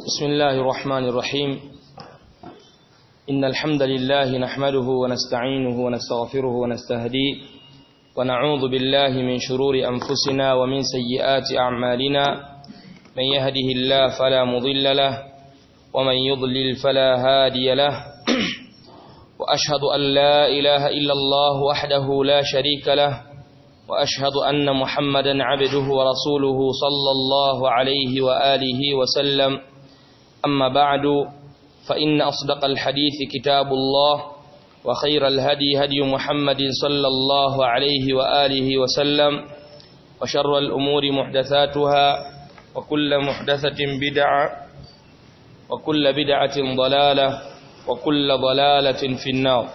بسم الله الرحمن الرحيم إن الحمد لله نحمده ونستعينه ونستغفره ونستهديه ونعوذ بالله من شرور أنفسنا ومن سيئات أعمالنا من يهده الله فلا مضل له ومن يضلل فلا هادي له وأشهد أن لا إله إلا الله وحده لا شريك له وأشهد أن محمدا عبده ورسوله صلى الله عليه وآله وسلم أما بعد فإن أصدق الحديث كتاب الله وخير الهدي هدي محمد صلى الله عليه وآله وسلم وشر الأمور محدثاتها وكل محدثة بدعة وكل بدعة ضلالة وكل ضلالة في النار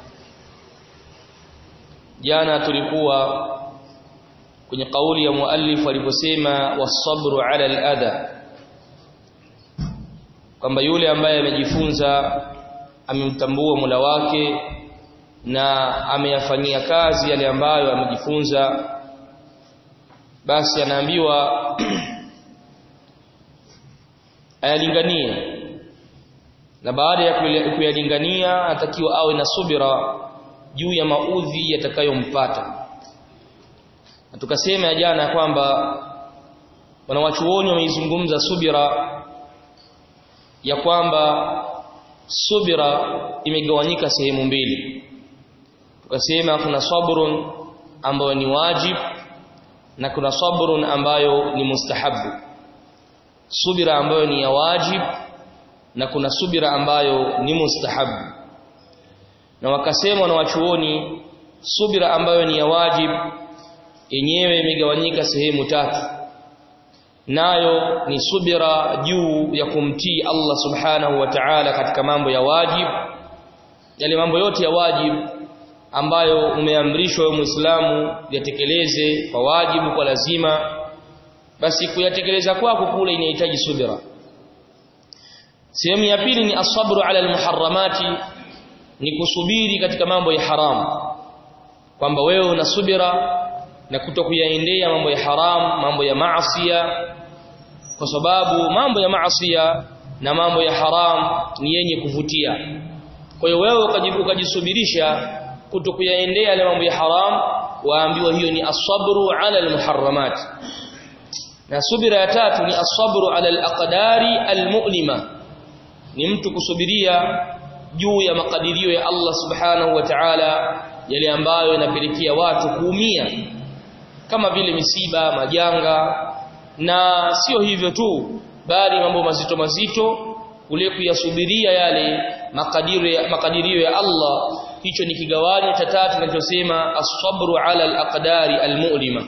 jana tulikuwa kwenye kauli ya muallif aliposema wasabru ala al-adha kwamba yule ambaye amejifunza amemtambua Mola wake na ameyafanyia kazi yale ambayo amejifunza basi anaambiwa ayalinganie na baada ya kuyalingania atakiwa awe na subira juu ya maudhi yatakayompata na tukasema ya jana kwamba wanawachuoni wameizungumza subira ya kwamba subira imegawanyika sehemu mbili tukasema kuna sabrun ambayo ni wajib na kuna sabrun ambayo ni mustahabu subira ambayo ni ya wajib na kuna subira ambayo ni mustahabu na wakasema na wachuoni subira ambayo ni ya wajib yenyewe imegawanyika sehemu tatu nayo ni subira juu ya kumtii Allah subhanahu wa ta'ala katika mambo ya wajib yale mambo yote ya wajib ambayo umeamrishwa wewe Muislamu yatekeleze kwa wajibu kwa lazima basi kuyatekeleza kwako kule inahitaji subira sehemu ya pili ni asabru ala almuharramati ni kusubiri katika mambo ya haramu kwamba wewe una subira na kutokuyaendea mambo ya haram mambo ya maasiya kwa sababu mambo ya maasiya na mambo ya haram ni yenye kuvutia kwa hiyo wewe ukajisubirisha kutokuyaendea yale mambo ya haram waambiwa hiyo ni asabru ala almuharramat na subira ya tatu ni asabru ala alaqdari almu'lima ni mtu kusubiria juu ya makadirio ya Allah subhanahu wa ta'ala yale ambayo yanapelekea watu kuumia kama vile misiba majanga na sio hivyo tu bali mambo mazito mazito kule kuyasubiria yale makadirio makadirio ya Allah hicho ni kigawanyo cha tatu tunachosema as-sabru ala al-aqdari al-mu'lima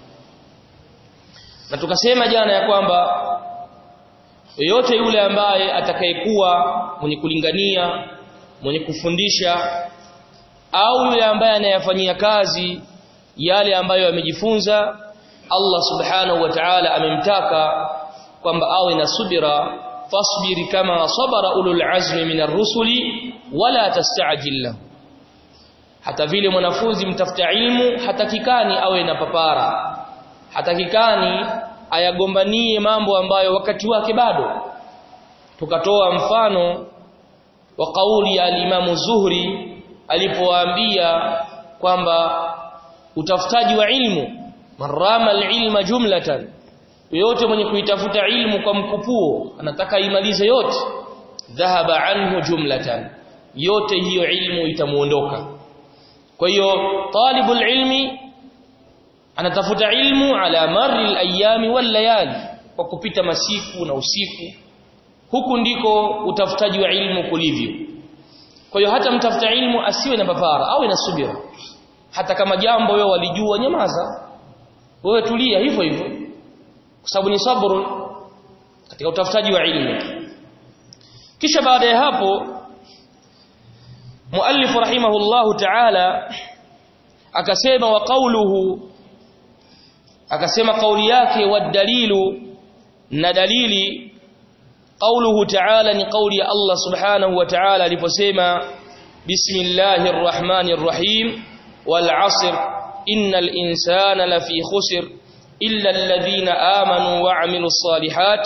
na tukasema jana ya kwamba yoyote yule ambaye atakayekuwa mwenye kulingania mwenye kufundisha au yule ambaye anayafanyia kazi yale ambayo amejifunza Allah subhanahu wa ta'ala amemtaka kwamba awe na subira fasbiri kama sabara ulul azmi minar rusuli wala tasta'jil lahu hata vile mwanafunzi mtafuta ilmu hatakikani awe na papara hatakikani ayagombanie mambo ambayo wakati wake bado tukatoa mfano wa kauli ya alimamu Zuhri alipowaambia kwamba utafutaji wa ilmu marama alilma jumlatan yote mwenye kuitafuta ilmu kwa mkupuo anataka imalize yote dhahaba anhu jumlatan yote hiyo ilmu itamuondoka kwa hiyo talibul ilmi anatafuta ilmu ala marri alayami wal layali kwa kupita masiku na usiku huku ndiko utafutaji wa ilmu kulivyo kwa hiyo hata mtafuta ilmu asiwe na papara awe na subira hata kama jambo wewe walijua nyamaza wewe tulia hivyo hivyo kwa sababu ni sabru katika utafutaji wa ilmu kisha baada ya hapo muallif rahimahullahu ta'ala akasema wa qawluhu akasema kauli yake wa dalilu na dalili qawluhu ta'ala ni kauli ya Allah subhanahu wa ta'ala aliposema bismillahir rahmanir rahim wal 'asr innal insana lafi khusr illa alladhina amanu wa 'amilus salihat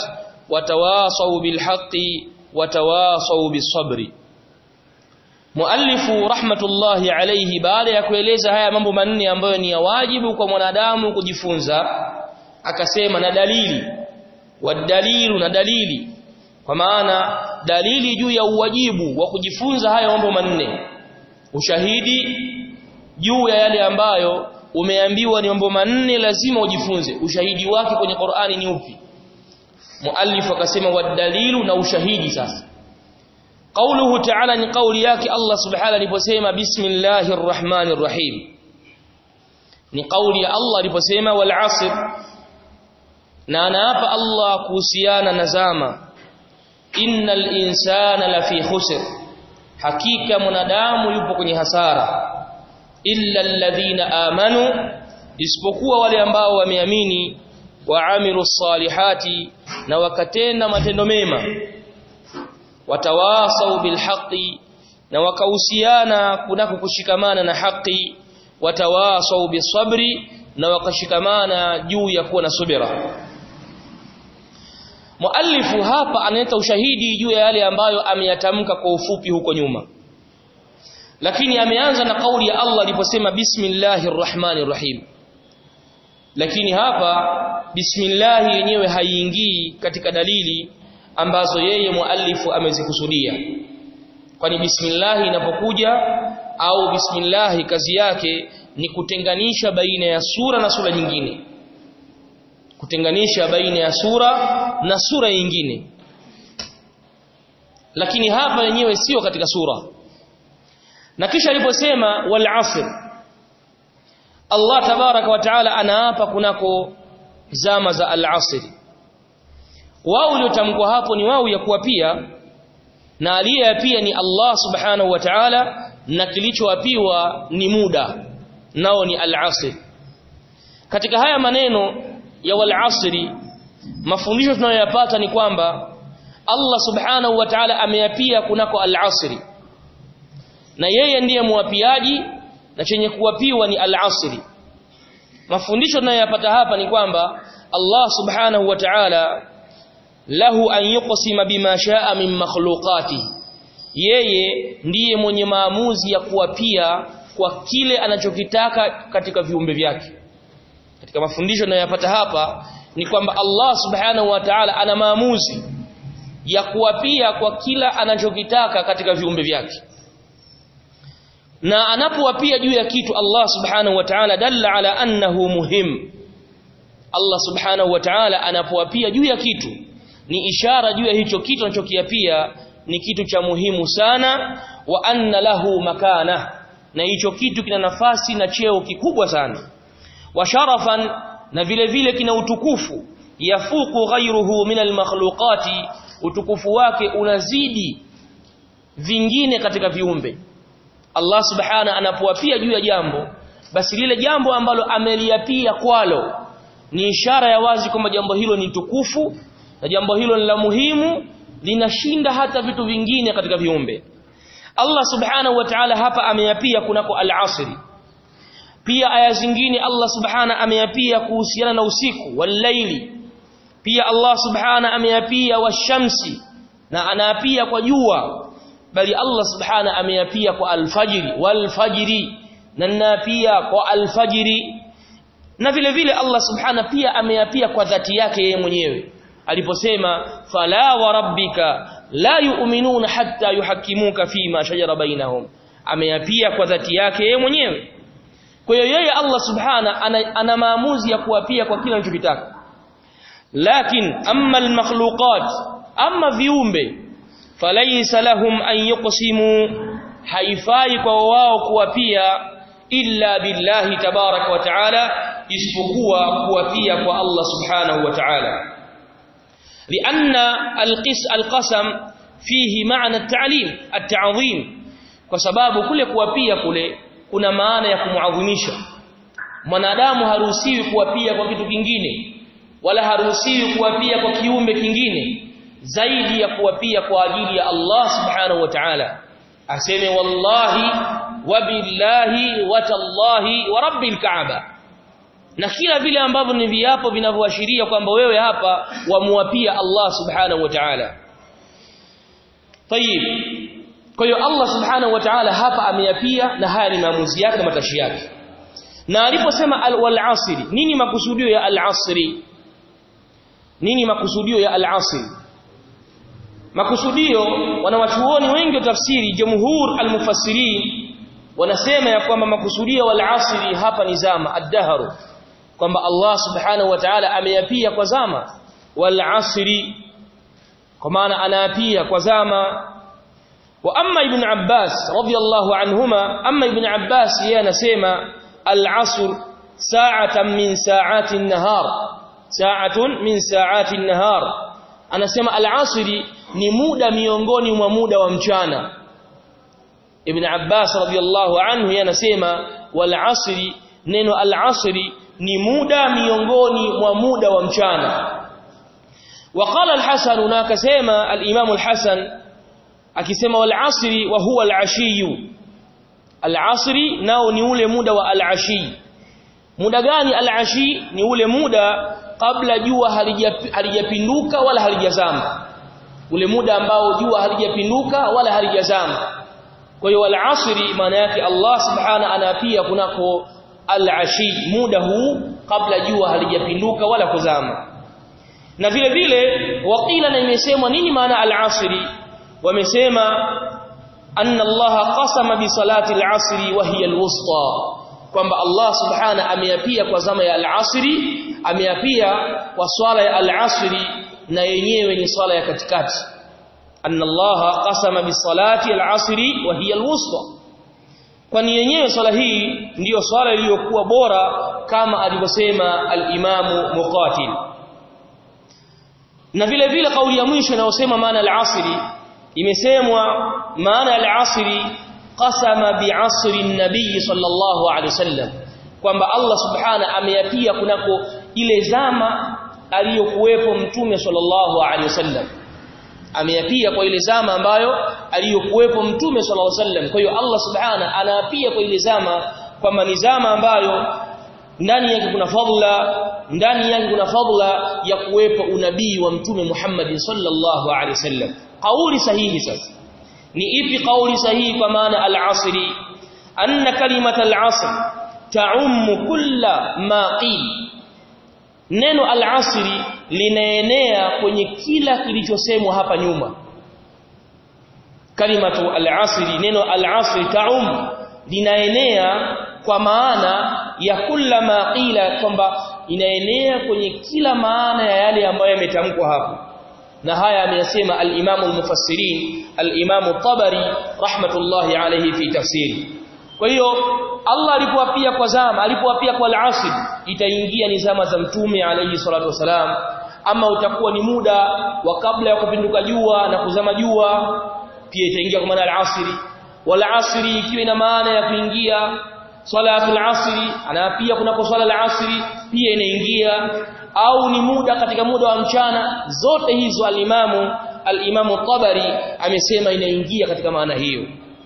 watawasau bilhaqi watawasau bisabri Muallifu rahmatullahi alayhi baada ya kueleza haya mambo manne ambayo ni ya wajibu kwa mwanadamu kujifunza akasema na dalili wadalilu na dalili kwa maana dalili juu ya uwajibu wa kujifunza haya mambo manne ushahidi juu ya yale ambayo umeambiwa ni mambo manne lazima ujifunze ushahidi wake kwenye Qur'ani ni upi muallif akasema wadalilu na ushahidi sasa قوله تعالى ni kauli yake Allah subhanahu aliposema bismillahir rahmanir rahim ni kauli ya Allah aliposema wal asr na anaapa Allah kuhusiana na zama innal insana lafi khusr hakika mwanadamu yupo kwenye hasara illa alladhina amanu isipokuwa wale ambao wameamini waamilu salihati na wakatenda matendo mema watawasau bilhaqi na wakahusiana kunako kushikamana na haki watawasau bisabri na wakashikamana juu ya kuwa na subira Muallifu hapa analeta ushahidi juu ya yale ambayo ameyatamka kwa ufupi huko nyuma. Lakini ameanza na kauli ya Allah aliposema bismillahir rahmanir rahim. Lakini hapa bismillah yenyewe haiingii katika dalili ambazo yeye muallifu amezikusudia. Kwani bismillah inapokuja au bismillah kazi yake ni kutenganisha baina ya sura na sura nyingine kutenganisha baina ya sura na sura nyingine lakini hapa yenyewe sio katika sura na kisha aliposema wal asr Allah tabaraka wa taala anaapa kunako zama za al asr wao uliotamkwa hapo ni wao ya kuapia na aliyeapia ni Allah subhanahu wa ta'ala na kilichoapiwa ni muda nao ni al asr katika haya maneno ya wal asri mafundisho tunayoyapata ni kwamba Allah subhanahu wa ta'ala ameyapia kunako al asri na yeye ndiye muapiaji na chenye kuwapiwa ni al asri mafundisho tunayoyapata hapa ni kwamba Allah subhanahu wa ta'ala lahu an yuqsima bima shaa min makhluqati yeye ndiye mwenye maamuzi ya kuwapia kwa kile anachokitaka katika viumbe vyake katika mafundisho tunayopata hapa ni kwamba Allah subhanahu wa ta'ala ana maamuzi ya kuwapia kwa kila anachokitaka katika viumbe vyake na anapowapia juu ya kitu Allah subhanahu wa ta'ala dalla ala annahu muhim Allah subhanahu wa ta'ala anapowapia juu ya kitu ni ishara juu ya hicho kitu anachokiapia ni kitu cha muhimu sana wa anna lahu makana na hicho kitu kina nafasi na cheo kikubwa sana wa sharafan na vile vile kina utukufu yafuku ghayruhu min almakhluqati utukufu wake unazidi vingine katika viumbe Allah subhana anapowapia juu ya jambo basi lile jambo ambalo ameliapia kwalo ni ishara ya wazi kwamba jambo hilo ni tukufu na jambo hilo ni la muhimu linashinda hata vitu vingine katika viumbe Allah subhanahu wa ta'ala hapa ameyapia kunako al-asri pia aya zingine Allah subhana ameyapia kuhusiana na usiku wal-laili pia Allah subhana ameyapia washamsi na anaapia kwa jua bali Allah subhana ameyapia kwa alfajiri walfajiri na naapia kwa alfajiri na vile vile Allah subhana pia ameyapia kwa dhati yake yeye mwenyewe aliposema fala wa rabbika la yu'minuna hatta yuhakimuka fima shajara bainahum ameyapia kwa dhati yake yeye mwenyewe kwa hiyo yeye Allah subhana ana, ana maamuzi ya kuapia kwa kila anachokitaka lakin amma almakhluqat amma viumbe falaysa lahum an yuqsimu haifai kwa wao kuapia illa billahi tabaraka wa taala isipokuwa kuapia kwa Allah subhanahu wa ta'ala لأن القسم فيه معنى التعليم التعظيم kwa sababu kule kuapia kule kuna maana ya kumuadhimisha mwanadamu haruhusiwi kuapia kwa kitu kingine wala haruhusiwi kuapia kwa kiumbe kingine zaidi ya kuapia kwa ajili ya Allah subhanahu wa ta'ala aseme wallahi wa billahi wa tallahi wa rabbil kaaba na kila vile ambavyo ni viapo vinavyoashiria kwamba wewe hapa wamuapia Allah subhanahu wa ta'ala tayib kwa hiyo Allah subhanahu wa ta'ala hapa ameyapia na haya ni maamuzi yake matashi yake na aliposema wal asri nini makusudio ya al asri nini makusudio ya al asri makusudio wanawachuoni wengi wa tafsiri jumhur al mufassirin wanasema ya kwamba makusudio wal asri hapa ni zama ad-dahru kwamba Allah subhanahu wa ta'ala ameyapia kwa zama wal asri kwa maana anaapia kwa zama wa amma ibn Abbas radiyallahu anhuma amma ibn Abbas yeye anasema al asr sa'atan min sa'ati an-nahar sa'atun min sa'ati an-nahar anasema al asri ni muda miongoni mwa muda wa mchana ibn Abbas radiyallahu anhu yeye anasema wal asri neno al asri ni muda miongoni mwa muda wa mchana وقال الحسن na akasema al-Imam al-Hasan akisema wal asri wa huwa al-ashi al-asri nao ni ule muda wa al-ashi muda gani al-ashi ni ule muda kabla jua halijapinduka wala halijazama ule muda ambao jua halijapinduka wala halijazama kwa hiyo al-asri maana yake Allah subhana anapia kunako al-ashi muda huu kabla jua halijapinduka wala kuzama na vile vile waqila na imesemwa nini maana al-asri wamesema anna Allah qasama bi salati al-asri wa hiya al-wusta kwamba Allah subhana ameyapia kwa zama ya al-asri ameyapia kwa swala ya al-asri na yenyewe ni swala ya katikati anna Allah qasama bi salati al-asri wa hiya al-wusta kwani yenyewe swala hii ndiyo swala iliyokuwa bora kama alivyosema al-Imamu Muqatil na vile vile kauli ya mwisho inayosema maana al-asri imesemwa maana al-asri qasama bi'asri an-nabiy sallallahu alayhi wasallam kwamba Allah subhana ameyapia kunako ile zama aliyokuwepo mtume sallallahu alayhi wasallam ameyapia kwa ile zama ambayo aliyokuwepo mtume sallallahu alayhi wasallam kwa hiyo Allah subhana anaapia kwa ile zama kwamba ni zama ambayo ndani yake kuna fadla ndani yake kuna fadla ya kuwepo unabii wa mtume Muhammad sallallahu alaihi wasallam kauli sahihi sasa ni ipi kauli sahihi kwa maana al-asri anna kalimat al-asr ta'um kulla ma qil neno al-asri linaenea kwenye kila kilichosemwa hapa nyuma kalimatu al-asri neno al-asri ta'um linaenea kwa maana ya kula ma qila kwamba inaenea kwenye kila maana ya yale ambayo yametamkwa hapo na haya ameyasema al-Imam al-Mufassirin al-Imam tabari rahmatullahi alayhi fi tafsiri kwa hiyo Allah alipowapia kwa zama alipowapia kwa al-asr itaingia ni zama za mtume alayhi salatu wasalam ama utakuwa ni muda wa kabla ya kupinduka jua na kuzama jua pia itaingia kwa maana al-asri wal asri ikiwa ina maana ya kuingia salatul asri ana pia kunako swala la asri pia inaingia au ni muda katika muda wa mchana zote hizo alimamu alimamu tabari amesema inaingia katika maana hiyo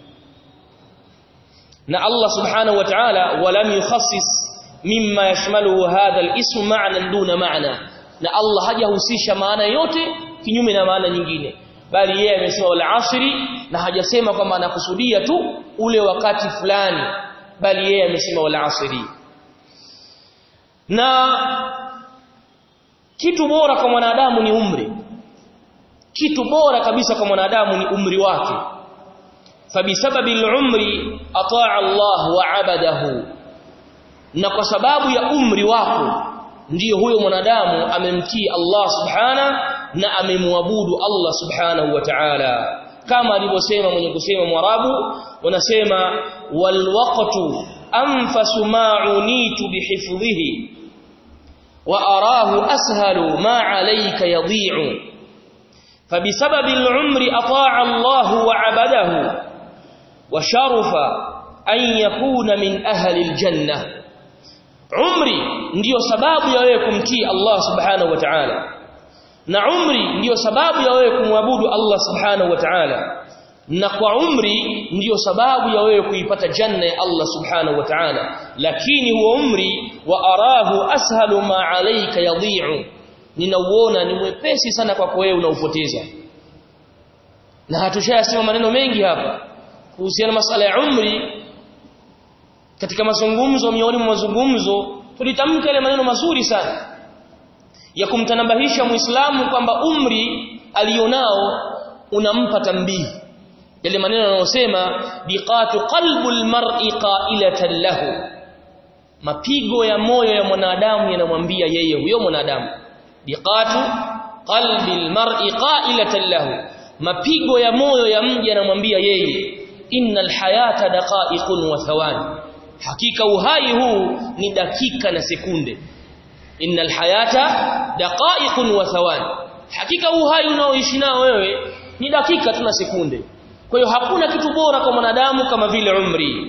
na Allah subhanahu wa ta'ala walam yukhassis mimma yashmaluhu hadha al-ism ma'nan duna ma'na na Allah hajahusisha maana yote kinyume na maana nyingine bali yeye amesema wal asri na hajasema kwamba anakusudia tu ule wakati fulani bali yeye amesema wal asri na kitu bora kwa mwanadamu ni umri kitu bora kabisa kwa mwanadamu ni umri wake fabisababi al-umri ataa Allah wa abadahu na kwa sababu ya umri wako ndiyo huyo mwanadamu amemtii Allah subhana na amemwabudu Allah subhanahu wa ta'ala kama alivyosema mwenye kusema mwarabu wanasema wal waqtu anfasu ma unitu bihifdhihi wa arahu ashalu ma alayka yadhi'u فبسبب العمر أطاع الله وعبده وشرف أن يكون من أهل الجنة عمري ndio sababu ya wewe kumtii Allah subhanahu wa ta'ala na umri ndio sababu ya wewe kumwabudu Allah subhanahu wa ta'ala na kwa umri ndiyo sababu ya wewe kuipata janna ya Allah subhanahu wa ta'ala lakini huo umri wa arahu ashalu ma alayka yadhi'u ninauona ni mwepesi sana kwako wewe unaupoteza na hatushayasema maneno mengi hapa kuhusiana masala ya umri katika mazungumzo miongoni mwa mazungumzo tulitamka ile maneno mazuri sana ya kumtanabahisha muislamu kwamba umri alionao unampa tambihi yale maneno yanayosema biqatu qalbul mar'i qailatan lahu mapigo ya moyo ya mwanadamu yanamwambia yeye huyo mwanadamu biqatu qalbil mar'i qailatan lahu mapigo ya moyo ya mja yanamwambia yeye innal hayata daqa'iqun wa thawani hakika uhai huu ni dakika na sekunde innal hayata daqa'iqun wa thawani hakika uhai unaoishi nao wewe ni dakika tu na sekunde kwa hiyo hakuna kitu bora kwa mwanadamu kama vile umri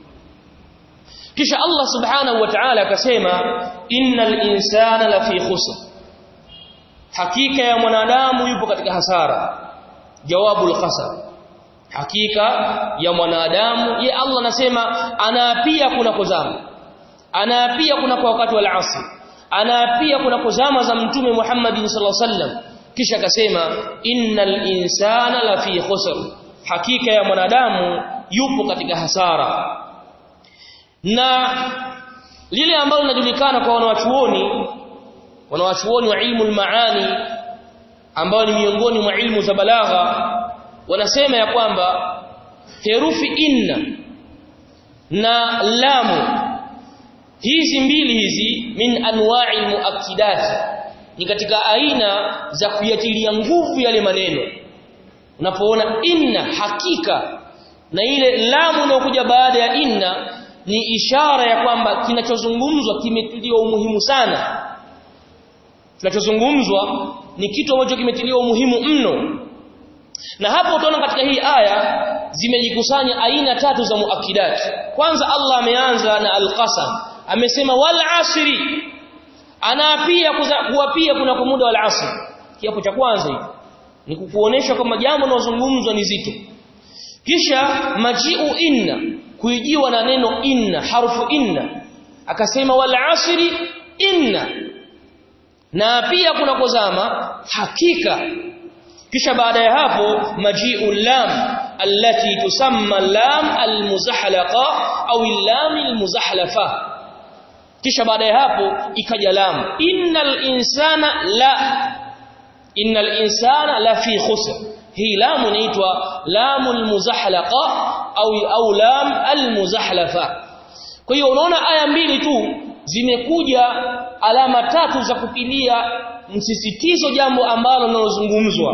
kisha Allah subhanahu wa ta'ala akasema innal insana lafi khusr hakika ya mwanadamu yupo katika hasara jawabul qasam hakika ya mwanadamu ye Allah anasema anaapia kuna kozama anaapia kuna kwa wakati wa asr anaapia kuna kozama za mtume Muhammad sallallahu alaihi wasallam kisha akasema innal insana lafi khusr hakika ya mwanadamu yupo katika hasara na lile ambalo linajulikana kwa wanawachuoni wanawachuoni wa ilmu al-maani ambao ni miongoni mwa ilmu za balagha wanasema ya kwamba herufi inna na lamu hizi mbili hizi min anwa'i muakkidat ni katika aina za kuyatilia nguvu yale maneno unapoona inna hakika na ile lamu inayokuja baada ya inna ni ishara ya kwamba kinachozungumzwa kimetiliwa umuhimu sana kinachozungumzwa ni kitu ambacho kimetiliwa umuhimu mno na hapo utaona katika hii aya zimejikusanya aina tatu za muakidat kwanza Allah ameanza na alqasam amesema wal asri anaapia kuapia kuna kwa muda wal asr kiapo cha kwanza hiki ni kukuonesha kwamba jambo linalozungumzwa ni zito kisha majiu inna kuijiwa na neno inna harfu inna akasema wal asri inna na pia kuna kozama hakika kisha baada ya hapo majiu lam allati tusamma lam almuzahlaqa au lam almuzahlafa kisha baada ya hapo ikaja lam innal insana la innal insana la fi khusr hii lamu inaitwa lamul muzahlaqa au au lam almuzahlafa kwa hiyo unaona aya mbili tu zimekuja alama tatu za kupilia msisitizo jambo ambalo linalozungumzwa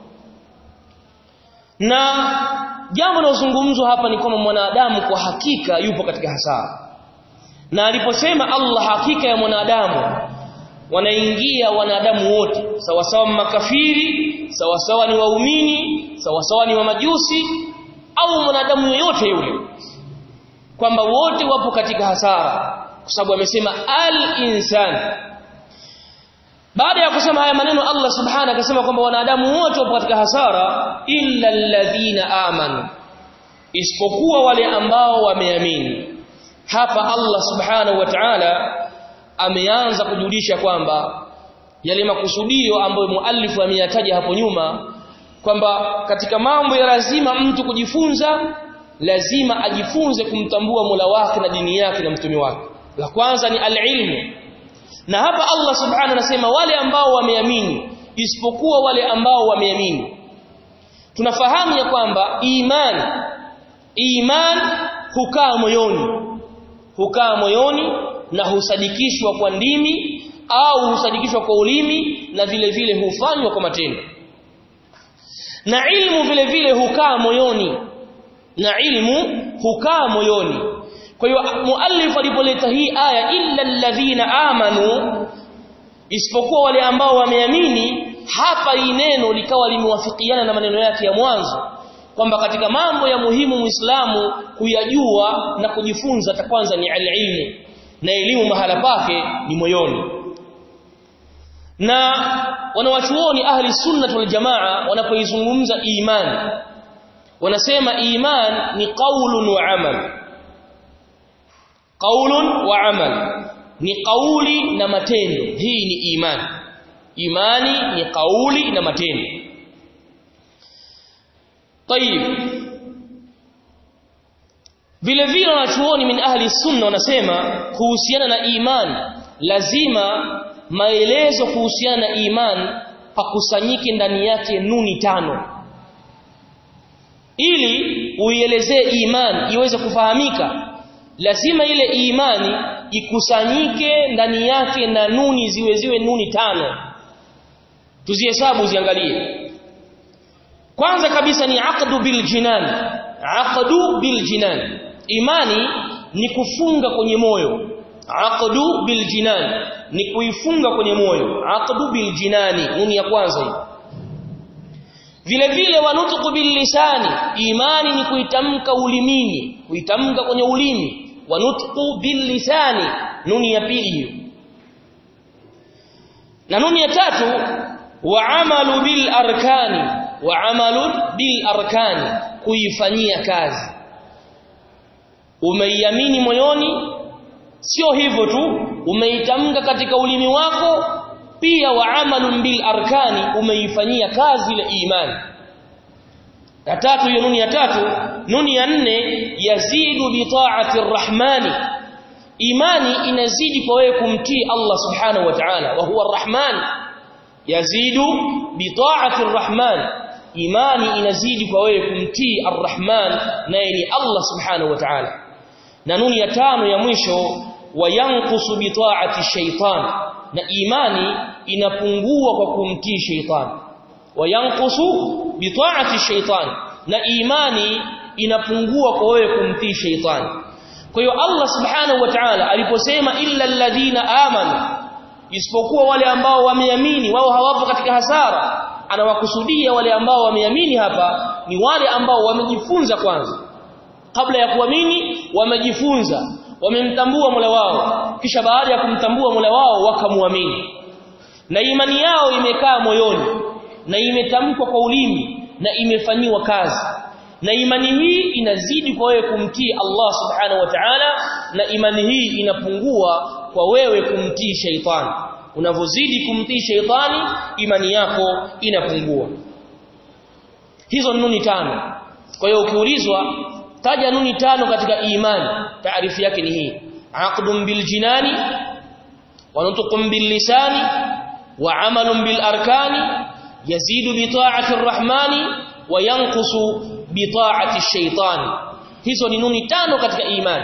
na jambo linalozungumzwa hapa ni kwamba mwanadamu kwa hakika yupo katika hasara na aliposema Allah hakika ya mwanadamu wanaingia wanadamu wote sawa sawa makafiri sawa sawa ni waumini sawa sawa ni wa majusi au mwanadamu yoyote yule kwamba wote wapo katika hasara kwa sababu amesema al-insan baada ya kusema haya maneno Allah subhanahu akasema kwamba wanadamu wote wapo katika hasara illa alladhina amanu isipokuwa wale ambao wameamini hapa Allah subhanahu wa ta'ala ameanza kujulisha kwamba yale makusudio ambayo muallifu ameyataja hapo nyuma kwamba katika mambo ya lazima mtu kujifunza lazima ajifunze kumtambua Mola wake na dini yake na mtume wake la kwanza ni alilmu na hapa Allah subhanahu anasema wale ambao wameamini isipokuwa wale ambao wameamini tunafahamu ya kwamba iman iman hukaa moyoni hukaa moyoni na husadikishwa kwa ndimi au husadikishwa kwa ulimi na vile vile hufanywa kwa matendo na ilmu vile vile hukaa moyoni na ilmu hukaa moyoni kwa hiyo muallif alipoleta hii aya illa alladhina amanu isipokuwa wale ambao wameamini hapa hii neno likawa limewafikiana na maneno yake ya mwanzo kwamba katika mambo ya muhimu muislamu kuyajua na kujifunza ta kwanza ni ilmu na elimu mahala pake ni moyoni na wanawachuoni ahli sunnah wal jamaa wanapoizungumza imani wanasema iman ni qaulun wa amal qaulun wa amal ni kauli na matendo hii ni imani imani ni kauli na matendo طيب vile vile wanachuoni min ahli sunna wanasema kuhusiana na iman lazima maelezo kuhusiana na iman pakusanyike ndani yake nuni tano ili uielezee iman iweze kufahamika lazima ile imani ikusanyike ndani yake na nuni ziwe ziwe nuni tano tuzihesabu ziangalie kwanza kabisa ni aqdu bil jinan aqdu bil jinan imani ni kufunga kwenye moyo aqdu bil jinan ni kuifunga kwenye moyo aqdu bil jinani nuni ya kwanza hii vile vile wanutuku bil lisani imani ni kuitamka ulimini kuitamka kwenye ulimi wanutuku bil lisani nuni ya pili hiyo na nuni ya tatu wa amalu bil arkani wa amalu bil arkani kuifanyia kazi umeiamini moyoni sio hivyo tu umeitamka katika ulimi wako pia wa amalun bil arkani umeifanyia kazi ile imani ya tatu hiyo nuni ya tatu nuni ya nne yazidu bi ta'ati arrahmani imani inazidi kwa wewe kumtii Allah subhanahu wa ta'ala wa huwa arrahman yazidu bi ta'ati arrahman imani inazidi kwa wewe kumtii arrahman naye ni Allah subhanahu wa ta'ala na nuni ya tano ya mwisho wayanqusu bi ta'ati shaytan na imani inapungua kwa kumtii shaytan wayanqusu bi ta'ati shaytan na imani inapungua kwa wewe kumtii shaytan kwa hiyo Allah subhanahu wa ta'ala aliposema illa alladhina amanu isipokuwa wale ambao wameamini wao hawapo katika hasara anawakusudia wale ambao wameamini hapa ni wale ambao wamejifunza kwanza kabla ya kuamini wamejifunza wamemtambua Mola wao kisha baada ya kumtambua Mola wao wakamuamini na imani yao imekaa moyoni na imetamkwa kwa ulimi na imefanyiwa kazi na imani hii inazidi kwa wewe kumtii Allah subhanahu wa ta'ala na imani hii inapungua kwa wewe kumtii shaitani unavozidi kumtii shaitani imani yako inapungua hizo nuni tano kwa hiyo ukiulizwa taja nuni tano katika imani taarifu yake ni hii aqdun bil jinani wa nutqun bil lisani wa amalun bil arkani yazidu bi ta'ati arrahmani wa yanqusu bi ta'ati ash-shaytani hizo ni nuni tano katika imani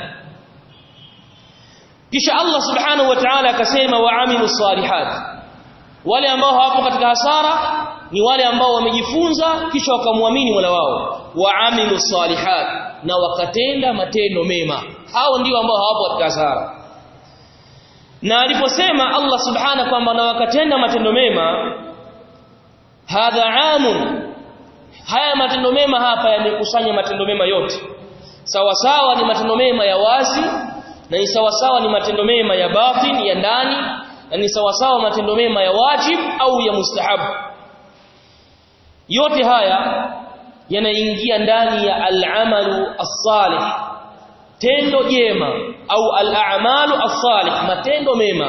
kisha Allah subhanahu wa ta'ala akasema wa amilu salihat wale ambao hawapo katika hasara ni wale ambao wamejifunza kisha wakamwamini Mola wao wa amilu salihat na wakatenda matendo mema hao ndio ambao hawapo katika hasara na aliposema Allah subhana kwamba na wakatenda matendo mema hadha amun haya matendo mema hapa yamekusanya matendo mema yote sawa sawa ni matendo mema ya wazi na ni sawa sawa ni matendo mema ya batin ya ndani na ni sawa sawa matendo mema ya wajib au ya mustahabu yote haya yanaingia ndani ya al-amalu as-salih tendo jema au al-a'malu as-salih matendo mema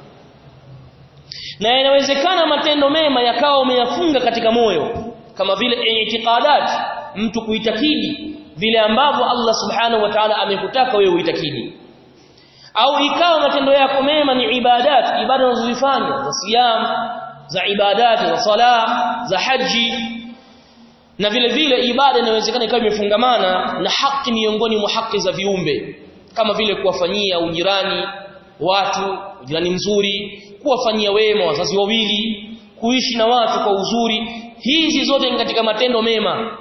na inawezekana matendo mema yakawa umeyafunga katika moyo kama vile i'tiqadat mtu kuitakidi vile ambavyo Allah subhanahu wa ta'ala amekutaka wewe uitakidi au ikawa matendo yako mema ni ibadat ibada unazozifanya za siyam za ibadati za sala za haji na vile vile ibada inawezekana ikawa imefungamana na haki miongoni mwa haki za viumbe kama vile kuwafanyia ujirani watu ujirani mzuri kuwafanyia wema wazazi wawili kuishi na watu kwa uzuri hizi zote ni katika matendo mema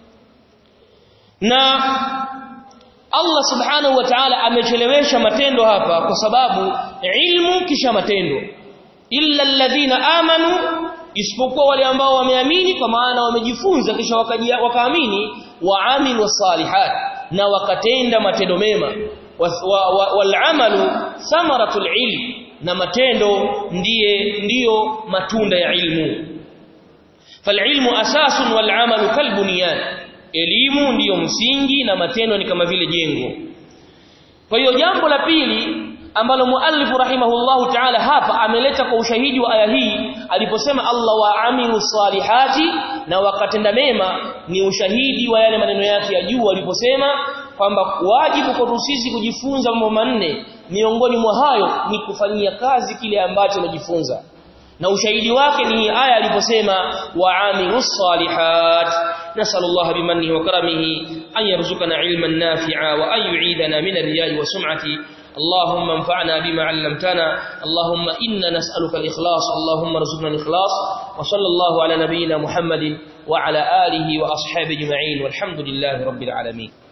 na Allah subhanahu wa ta'ala amechelewesha matendo hapa kwa sababu ilmu kisha matendo illa alladhina amanu isipokuwa wale ambao wameamini kwa maana wamejifunza kisha wakaamini waamilu salihat na wakatenda matendo mema wal amalu thamaratul ilm na matendo ndiye ndiyo matunda ya ilmu falilmu asasun wal amalu kalbunyan elimu ndiyo msingi na matendo ni kama vile jengo kwa hiyo jambo la pili ambalo muallif rahimahullahu ta'ala hapa ameleta kwa ushahidi wa aya hii aliposema Allah wa amilu salihati na wakatenda mema ni ushahidi wa yale maneno yake ya juu aliposema kwamba wajibu kwa sisi kujifunza mambo manne miongoni mwa hayo ni kufanyia kazi kile ambacho unajifunza na ushahidi wake ni aya aliposema wa'amilus salihat nasallallahu bimannihi wa karamihi an yarzuqana ilman nafi'a wa an yu'idana min ar-riya'i wa sum'ati اللهم انفعنا بما علمتنا اللهم إنا نسألك الإخلاص اللهم ارزقنا الإخلاص وصلى الله على نبينا محمد وعلى آله وأصحابه أجمعين والحمد لله رب العالمين